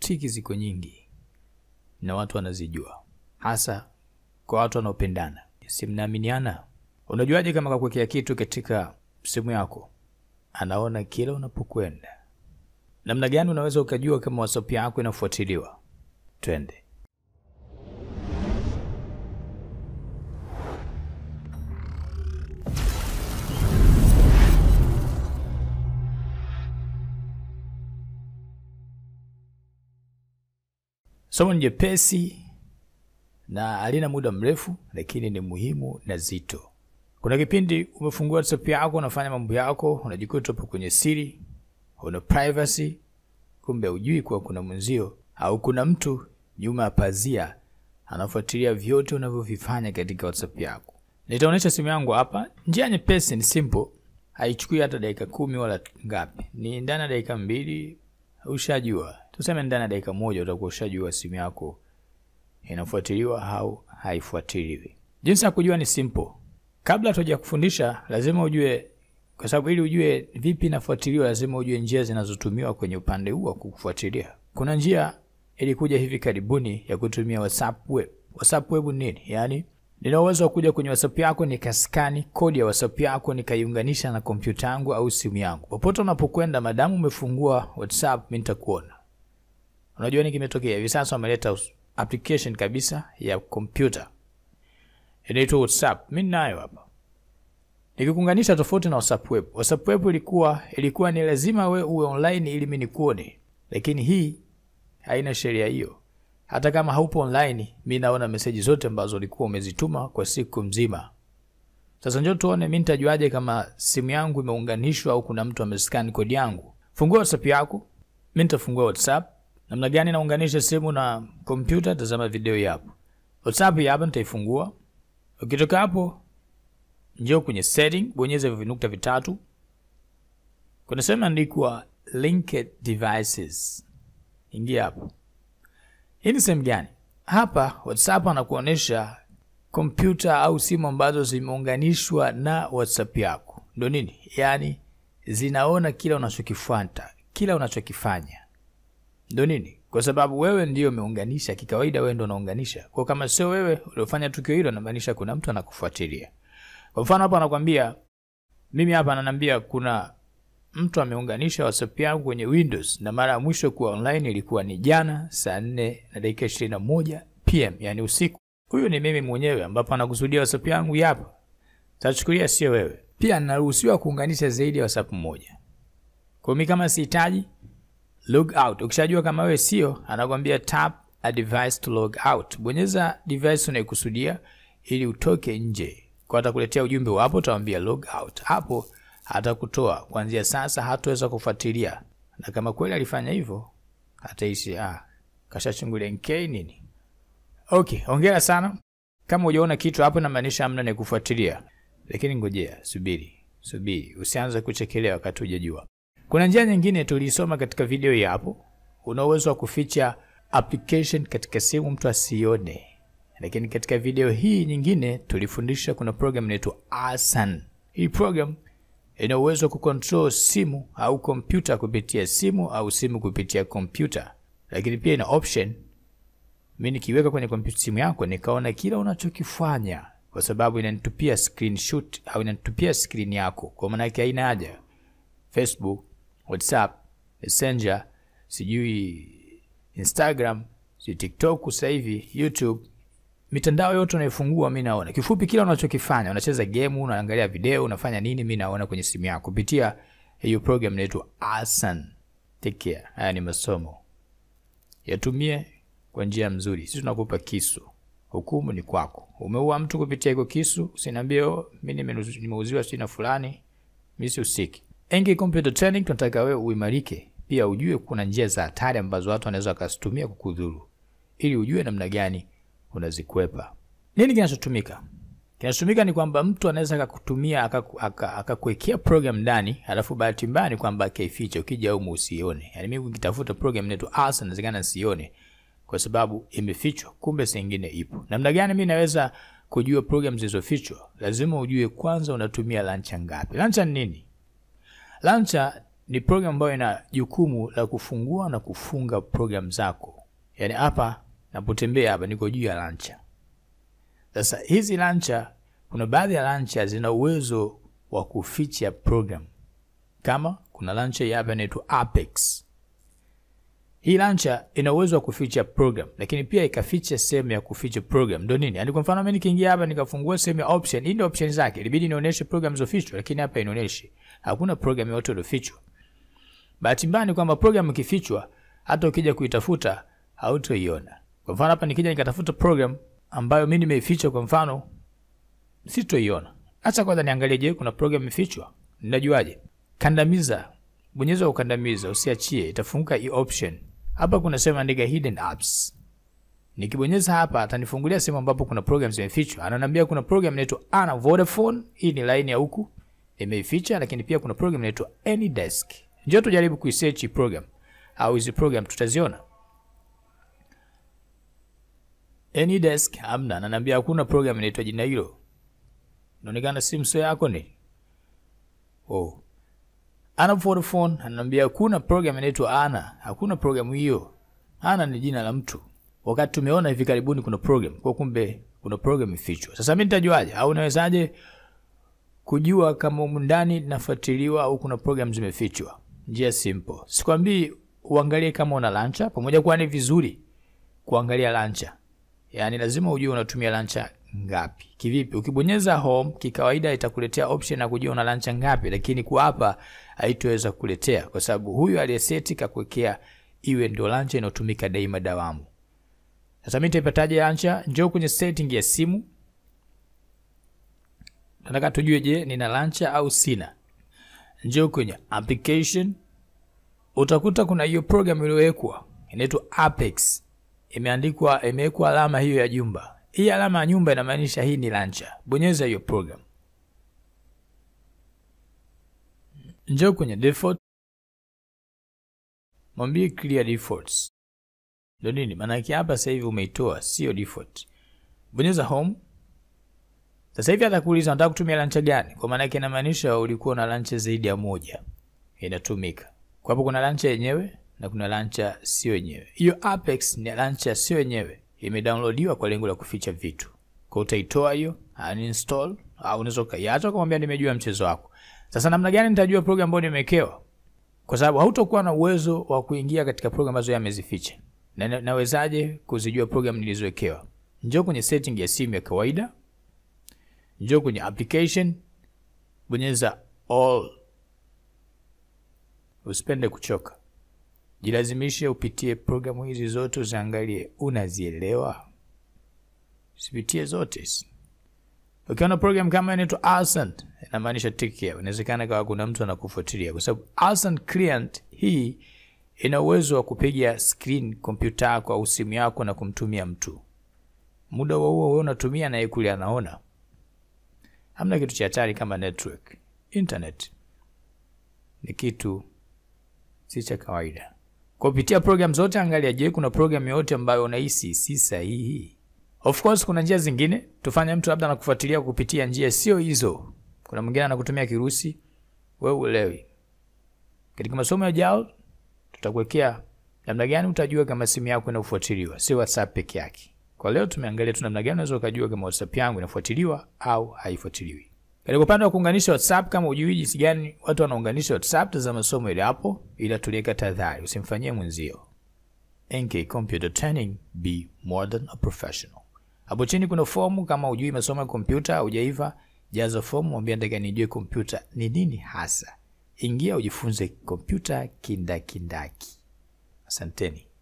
triki ziko nyingi na watu wanazijua, hasa kwa watu wanaopendana, si mnaaminiana. Unajuaje kama kakuwekea kitu katika simu yako anaona kila unapokwenda? Namna gani unaweza ukajua kama WhatsApp yako inafuatiliwa? Twende. Somo ni jepesi na halina muda mrefu, lakini ni muhimu na zito. Kuna kipindi umefungua WhatsApp yako, unafanya mambo yako, unajikuta upo kwenye siri, una privacy, kumbe hujui kuwa kuna mwenzio au kuna mtu nyuma ya pazia anafuatilia vyote unavyovifanya katika WhatsApp yako. Nitaonyesha simu yangu hapa. Njia nyepesi, ni simple, haichukui hata dakika kumi wala ngapi, ni ndani ya dakika mbili ushajua. Tuseme ndani ya dakika moja utakuwa ushajua simu yako inafuatiliwa au haifuatiliwi. Jinsi ya kujua ni simple. Kabla tuja kufundisha, lazima ujue, kwa sababu ili ujue vipi inafuatiliwa, lazima ujue njia zinazotumiwa kwenye upande huu wa kufuatilia. Kuna njia ilikuja hivi karibuni ya kutumia WhatsApp web. WhatsApp web ni nini? Yaani nina uwezo wa kuja kwenye WhatsApp yako nikaskani kodi ya WhatsApp yako nikaiunganisha na kompyuta yangu au simu yangu. Popote unapokwenda, madamu umefungua WhatsApp, mimi nitakuona. Unajua nini kimetokea hivi sasa? Wameleta application kabisa ya kompyuta inaitwa WhatsApp. Mimi nayo hapa nikikuunganisha, tofauti na WhatsApp web. WhatsApp web ilikuwa ilikuwa ni lazima we uwe online ili mimi nikuone, lakini hii haina sheria hiyo. Hata kama haupo online, mi naona meseji zote ambazo ulikuwa umezituma kwa siku mzima. Sasa njoo tuone, mimi nitajuaje kama simu yangu imeunganishwa au kuna mtu amescan kodi yangu? Fungua WhatsApp yako. Mimi nitafungua WhatsApp. Namna gani naunganisha simu na kompyuta? Tazama video hii hapo. WhatsApp hii hapa nitaifungua. Ukitoka hapo, njoo kwenye setting, bonyeza hivyo vinukta vitatu. Kuna sehemu andikwa linked devices. Ingia hapo. Hii ni sehemu gani? Hapa WhatsApp anakuonyesha kompyuta au simu ambazo zimeunganishwa na WhatsApp yako. Ndio nini? Yaani zinaona kila unachokifuata, kila unachokifanya. Ndio nini? Kwa sababu wewe ndio umeunganisha, kikawaida wewe ndio unaunganisha. Kwa kama sio wewe uliofanya tukio hilo, inamaanisha kuna mtu anakufuatilia. Kwa mfano hapa anakwambia mimi hapa ananiambia kuna mtu ameunganisha WhatsApp yangu kwenye Windows na mara ya mwisho kuwa online ilikuwa ni jana saa nne na dakika ishirini na moja PM, yani usiku. Huyu ni mimi mwenyewe, ambapo anakusudia WhatsApp yangu yapo. Tachukulia sio wewe. Pia naruhusiwa kuunganisha zaidi ya WhatsApp moja. Kwa mimi kama sihitaji log out. Ukishajua kama wewe sio, anakwambia tap a device to log out. Bonyeza device unayokusudia ili utoke nje. Kwa atakuletea ujumbe wapo, utamwambia log out. Hapo atakutoa kuanzia sasa, hataweza kufuatilia, na kama kweli alifanya hivyo ataishi ah, kashachungulia NK nini. Okay, hongera sana. Kama hujaona kitu hapo, inamaanisha hamna ni kufuatilia, lakini ngojea, subiri subiri, usianze kuchekelea wakati hujajua. Kuna njia nyingine tuliisoma katika video hii hapo. Una uwezo wa kuficha application katika simu mtu asione, lakini katika video hii nyingine tulifundisha kuna program inaitwa Asan. Hii program ina uwezo wa kucontrol simu au kompyuta kupitia simu au simu kupitia kompyuta, lakini pia ina option mi nikiweka kwenye kompyuta simu yako nikaona kila unachokifanya, kwa sababu inanitupia screenshot au inanitupia screen yako. Kwa maana yake haina haja Facebook, WhatsApp, Messenger, sijui Instagram, sijui TikTok, sasa hivi YouTube, mitandao yote unaifungua, mi naona. Kifupi, kila unachokifanya, unacheza game, unaangalia video, unafanya nini, mi naona kwenye simu yako kupitia hiyo program inaitwa Asan. Take care. Haya ni masomo, yatumie kwa njia nzuri. Sisi tunakupa kisu, hukumu ni kwako. Umeua mtu kupitia hiko kisu, usiniambie oh, mi nimenu- nimeuziwa sijui na fulani, mi sihusiki. Engi Computer Training tunataka wewe uimarike, pia ujue kuna njia za hatari ambazo watu wanaweza wakazitumia kukudhuru, ili ujue namna gani unazikwepa. Nini kinachotumika? Kinachotumika ni kwamba mtu anaweza akakutumia akaku- aka- akakuwekea program ndani, alafu bahati mbaya ni kwamba akaificha, ukija humu usione. Yani mimi nikitafuta program inaitwa Asa, inawezekana nisione kwa sababu imefichwa, kumbe sengine ipo. Namna gani mimi naweza kujua program zilizofichwa? Lazima ujue kwanza unatumia launcher ngapi. Launcher ni nini? Launcher ni program ambayo ina jukumu la kufungua na kufunga program zako. Yaani hapa napotembea hapa niko juu ya launcher. Sasa hizi launcher, kuna baadhi ya launcher zina uwezo wa kuficha program, kama kuna launcher hapa inaitwa Apex. Hii launcher ina uwezo wa kuficha program, lakini pia ikaficha sehemu ya kuficha program. Ndio nini? Yaani kwa mfano mimi nikiingia hapa nikafungua sehemu ya option, hii ndio option zake. Ilibidi nionyeshe program zilizofichwa, lakini hapa inaonyesha hakuna program yoyote iliyofichwa. Bahati mbaya ni kwamba program ikifichwa, hata ukija kuitafuta hautoiona. Kwa mfano hapa nikija nikatafuta program ambayo mimi nimeificha, kwa mfano sitoiona. Acha kwanza niangalie, je, kuna program imefichwa? Ninajuaje? Kandamiza, bonyeza ukandamiza, usiachie, itafunguka hii option. Hapa kuna sehemu andika hidden apps. Nikibonyeza hapa atanifungulia sehemu ambapo kuna program zimefichwa. Ananiambia kuna program inaitwa Ana Vodafone, hii ni line ya huku imeificha, lakini pia kuna program inaitwa AnyDesk. Njoo tujaribu kuisearch hii program au hizi program tutaziona. AnyDesk hamna, ananiambia hakuna program inaitwa jina hilo. Inaonekana simu sio yako ni? Oh. Ana Vodafone ananiambia hakuna program inaitwa Ana, hakuna programu hiyo. Ana ni jina la mtu. Wakati tumeona hivi karibuni kuna program, kwa kumbe kuna program ifichwa. Sasa mimi nitajuaje au nawezaje kujua kama humu ndani nafuatiliwa au kuna program zimefichwa? Njia simple. Sikwambii uangalie kama una launcher, pamoja kuwa ni vizuri kuangalia launcher. Yaani lazima ujue unatumia launcher ngapi. Kivipi? Ukibonyeza home kikawaida itakuletea option ya kujua una launcher ngapi, lakini kwa hapa haitoweza kuletea kwa sababu huyu aliyeseti kakuwekea iwe ndio launcher inayotumika daima dawamu. Sasa mimi nitaipataje launcher? Njoo kwenye setting ya simu. Nataka tujue, je, nina launcher au sina? Njoo kwenye application, utakuta kuna hiyo program iliyowekwa inaitwa Apex, imeandikwa imewekwa alama hiyo ya jumba. Hii alama ya nyumba inamaanisha hii ni launcher. Bonyeza hiyo program, njoo kwenye default, mwambie clear defaults. Ndio nini maana yake hapa? Sasa hivi umeitoa, sio default. Bonyeza home. Sasa hivi atakuuliza unataka kutumia launcher gani? Kwa maana yake inamaanisha ulikuwa na launcher zaidi ya moja inatumika. Kwa hapo kuna launcher yenyewe na kuna launcher sio yenyewe. Hiyo Apex ni launcher sio yenyewe, imedownloadiwa kwa lengo la kuficha vitu. Kwa utaitoa hiyo, uninstall au unaweza ukaiacha kumwambia nimejua mchezo wako. Sasa namna gani nitajua program ambayo nimewekewa? Kwa sababu hautakuwa na uwezo wa kuingia katika program ambazo yeye amezificha. Na nawezaje kuzijua program nilizowekewa? Njoo kwenye setting ya simu ya kawaida, njoo kwenye application, bonyeza all. Usipende kuchoka, jilazimishe upitie programu hizi zote, uziangalie unazielewa, usipitie zote. Ukiona program kama inaitwa Ascent, inamaanisha take care. Inawezekana kawa kuna mtu anakufuatilia, kwa sababu Ascent Client hii ina uwezo wa kupiga screen kompyuta yako au simu yako na kumtumia mtu. Muda huo huo wewe unatumia na yeye kule anaona. Hamna kitu cha hatari kama network. Internet ni kitu si cha kawaida. Kwa kupitia program zote, angalia, je, kuna program yoyote ambayo unahisi si sahihi? Of course kuna njia zingine tufanye, mtu labda anakufuatilia kupitia njia sio hizo. Kuna mwingine anakutumia kirusi, wewe uelewi. Katika masomo yajao tutakuwekea namna gani utajua kama simu yako inafuatiliwa, sio WhatsApp peke yake. Kwa leo tumeangalia tu namna gani unaweza ukajua kama WhatsApp yangu inafuatiliwa au haifuatiliwi. Katika upande wa kuunganisha WhatsApp, kama hujui jinsi gani watu wanaunganisha WhatsApp, tazama somo ile hapo, ila tuliweka tahadhari, usimfanyie mwenzio. NK Computer Training, be more than a professional. Hapo chini kuna fomu, kama hujui masomo ya kompyuta, hujaiva, jaza fomu, mwambie nataka nijue kompyuta ni nini hasa. Ingia ujifunze kompyuta kindakindaki. Asanteni.